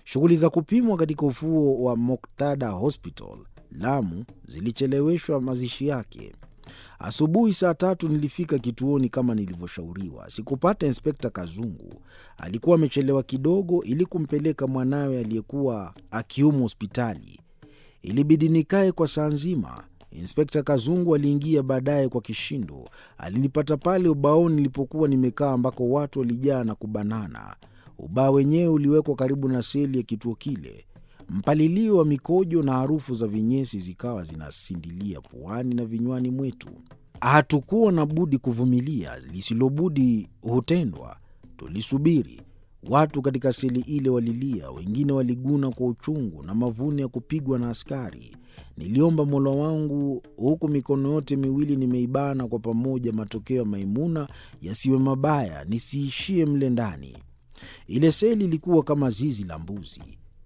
Shughuli za kupimwa katika ufuo wa Moktada Hospital Lamu zilicheleweshwa mazishi yake. Asubuhi saa tatu nilifika kituoni kama nilivyoshauriwa. Sikupata Inspekta Kazungu, alikuwa amechelewa kidogo ili kumpeleka mwanawe aliyekuwa akiumwa hospitali. Ilibidi nikae kwa saa nzima. Inspekta Kazungu aliingia baadaye kwa kishindo. Alinipata pale ubaoni nilipokuwa nimekaa, ambako watu walijaa na kubanana. Ubao wenyewe uliwekwa karibu na seli ya kituo kile. Mpalilio wa mikojo na harufu za vinyesi zikawa zinasindilia puani na vinywani mwetu. Hatukuwa na budi kuvumilia, lisilobudi hutendwa. Tulisubiri. Watu katika seli ile walilia, wengine waliguna kwa uchungu na mavuno ya kupigwa na askari. Niliomba Mola wangu huku mikono yote miwili nimeibana kwa pamoja, matokeo ya Maimuna yasiwe mabaya, nisiishie mle ndani. Ile seli ilikuwa kama zizi la mbuzi.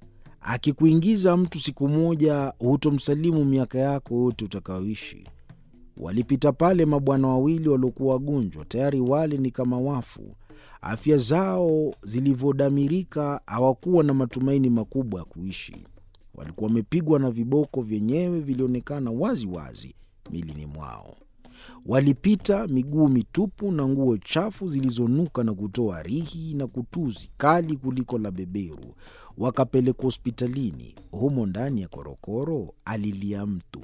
Akikuingiza mtu siku moja, hutomsalimu miaka yako yote utakayoishi. Walipita pale mabwana wawili waliokuwa wagonjwa, tayari wale ni kama wafu. Afya zao zilivyodamirika, hawakuwa na matumaini makubwa ya kuishi. Walikuwa wamepigwa na viboko, vyenyewe vilionekana wazi wazi milini mwao. Walipita miguu mitupu na nguo chafu zilizonuka na kutoa rihi na kutuzi kali kuliko la beberu. Wakapelekwa hospitalini. Humo ndani ya korokoro alilia mtu,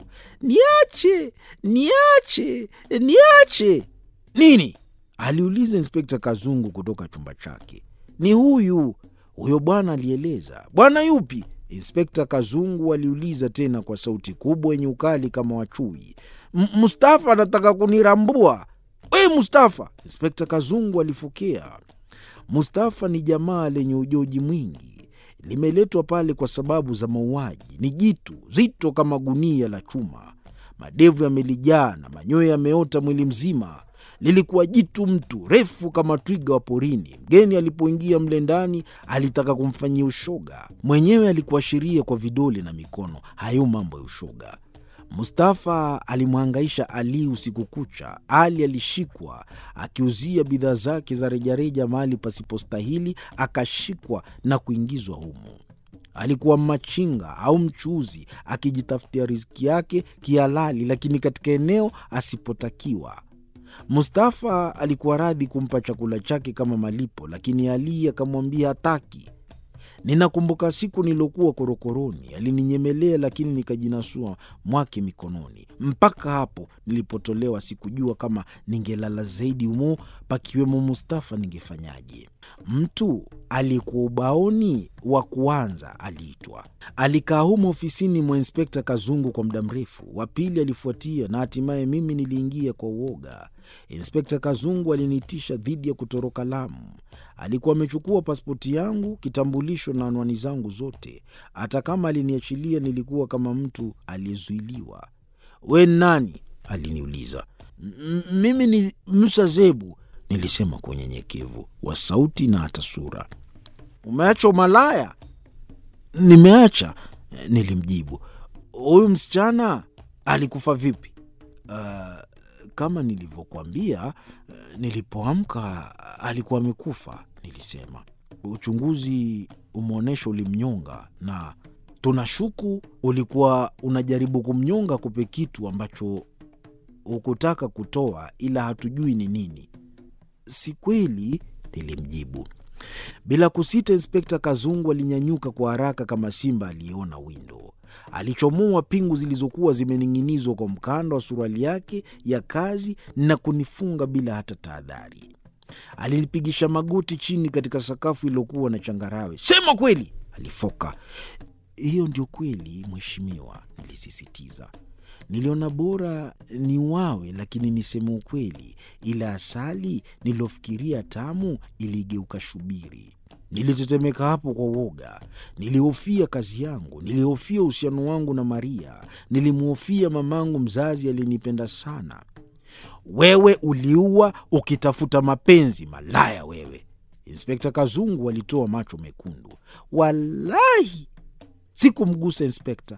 niache, niache, niache. Nini? aliuliza Inspekta Kazungu kutoka chumba chake. Ni huyu huyo bwana, alieleza. Bwana yupi? Inspekta Kazungu aliuliza tena kwa sauti kubwa yenye ukali kama wachui. Mustafa anataka kunirambua. We Mustafa! Inspekta Kazungu alifokea. Mustafa ni jamaa lenye ujoji mwingi, limeletwa pale kwa sababu za mauaji. Ni jitu zito kama gunia la chuma, madevu yamelijaa na manyoya yameota mwili mzima. Lilikuwa jitu mtu refu kama twiga wa porini. Mgeni alipoingia mle ndani alitaka kumfanyia ushoga, mwenyewe alikuashiria kwa vidole na mikono. Hayo mambo ya ushoga. Mustafa alimhangaisha Ali usiku kucha. Ali alishikwa akiuzia bidhaa zake za rejareja mahali pasipostahili, akashikwa na kuingizwa humo. Alikuwa machinga au mchuuzi akijitafutia riziki yake kihalali, lakini katika eneo asipotakiwa. Mustafa alikuwa radhi kumpa chakula chake kama malipo, lakini Ali akamwambia hataki. Ninakumbuka siku nilokuwa korokoroni, alininyemelea lakini nikajinasua mwake mikononi. Mpaka hapo nilipotolewa, sikujua kama ningelala zaidi humo pakiwemo Mustafa ningefanyaje. Mtu aliyekuwa ubaoni wa kuanza aliitwa. Alikaa humo ofisini mwa Inspekta Kazungu kwa muda mrefu. Wa pili alifuatia na hatimaye mimi niliingia kwa uoga. Inspekta Kazungu aliniitisha dhidi ya kutoroka Lamu. Alikuwa amechukua pasipoti yangu, kitambulisho na anwani zangu zote. Hata kama aliniachilia, nilikuwa kama mtu aliyezuiliwa. We nani? aliniuliza. Mimi ni Musa Zebu, nilisema kwa unyenyekevu wa sauti na hata sura. Umeacha umalaya? Nimeacha, nilimjibu. Huyu msichana alikufa vipi? Uh, kama nilivyokuambia, nilipoamka alikuwa amekufa, nilisema. Uchunguzi umeonyesha ulimnyonga, na tunashuku ulikuwa unajaribu kumnyonga kupe kitu ambacho hukutaka kutoa, ila hatujui ni nini. Si kweli, nilimjibu. Bila kusita, Inspekta Kazungu alinyanyuka kwa haraka kama simba aliyeona windo. Alichomoa pingu zilizokuwa zimening'inizwa kwa mkanda wa suruali yake ya kazi na kunifunga bila hata tahadhari. Alinipigisha magoti chini katika sakafu iliyokuwa na changarawe. Sema kweli, alifoka. Hiyo ndio kweli, mheshimiwa, nilisisitiza. Niliona bora ni wawe, lakini niseme ukweli, ila asali nililofikiria tamu iligeuka shubiri. Nilitetemeka hapo kwa uoga. Nilihofia kazi yangu, nilihofia uhusiano wangu na Maria, nilimhofia mamangu mzazi aliyenipenda sana. Wewe uliua ukitafuta mapenzi, malaya wewe! Inspekta Kazungu alitoa macho mekundu. Walahi sikumgusa inspekta.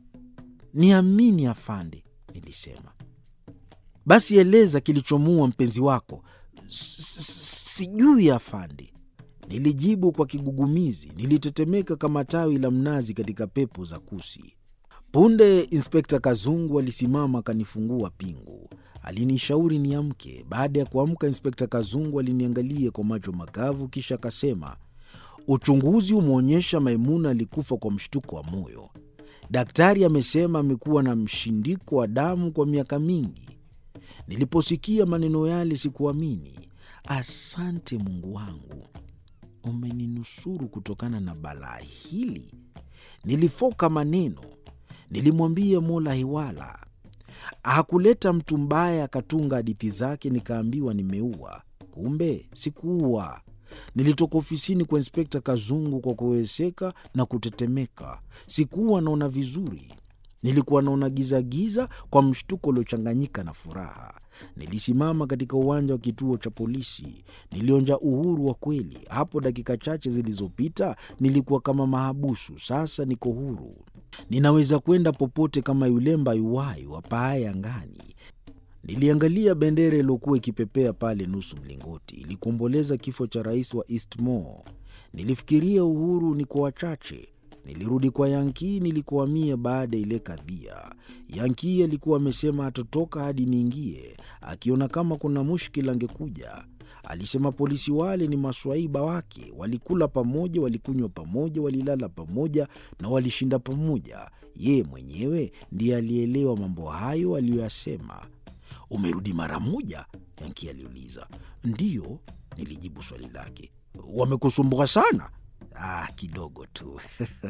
Niamini afande, nilisema. Basi eleza kilichomuua mpenzi wako. Sijui afande. Nilijibu kwa kigugumizi. Nilitetemeka kama tawi la mnazi katika pepo za kusi. Punde Inspekta Kazungu alisimama akanifungua pingu. Alinishauri niamke. Baada ya kuamka, Inspekta Kazungu aliniangalia kwa macho makavu, kisha akasema, uchunguzi umeonyesha Maimuna alikufa kwa mshtuko wa moyo. Daktari amesema amekuwa na mshindiko wa damu kwa miaka mingi. Niliposikia maneno yale sikuamini. Asante Mungu wangu, umeninusuru kutokana na balaa hili. Nilifoka maneno. Nilimwambia Mola hiwala. Hakuleta mtu mbaya akatunga hadithi zake, nikaambiwa nimeua. Kumbe sikuua. Nilitoka ofisini kwa Inspekta Kazungu kwa kuweseka na kutetemeka. Sikuwa naona vizuri, nilikuwa naona gizagiza kwa mshtuko uliochanganyika na furaha. Nilisimama katika uwanja wa kituo cha polisi. Nilionja uhuru wa kweli. Hapo dakika chache zilizopita nilikuwa kama mahabusu, sasa niko huru. Ninaweza kwenda popote kama yule mbayuwayu apaaye angani. Niliangalia bendera iliyokuwa ikipepea pale nusu mlingoti, ilikuomboleza kifo cha rais wa Eastmore. Nilifikiria uhuru ni kwa wachache. Nilirudi kwa Yankii nilikohamia baada ya ile kadhia. Yankii alikuwa amesema hatotoka hadi niingie, akiona kama kuna mushkila angekuja. Alisema polisi wale ni maswaiba wake, walikula pamoja, walikunywa pamoja, walilala pamoja na walishinda pamoja. Yeye mwenyewe ndiye alielewa mambo hayo aliyoyasema. Umerudi mara moja? Yanki aliuliza. Ndiyo, nilijibu swali lake. Wamekusumbua sana? Ah, kidogo tu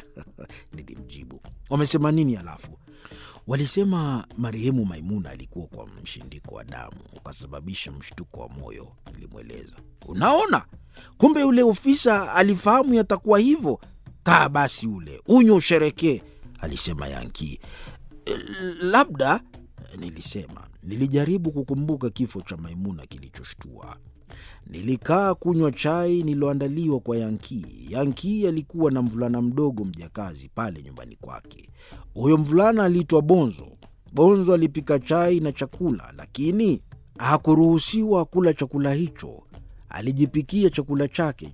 nilimjibu. Wamesema nini halafu? Walisema marehemu Maimuna alikuwa kwa mshindiko wa damu ukasababisha mshtuko wa moyo, nilimweleza. Unaona, kumbe yule ofisa alifahamu yatakuwa hivyo. Kaa basi ule unywe usherekee, alisema Yanki. Labda, nilisema. Nilijaribu kukumbuka kifo cha Maimuna kilichoshtua. Nilikaa kunywa chai nililoandaliwa kwa Yankii. Yankii alikuwa na mvulana mdogo mjakazi pale nyumbani kwake. Huyo mvulana aliitwa Bonzo. Bonzo alipika chai na chakula, lakini hakuruhusiwa kula chakula hicho. Alijipikia chakula chake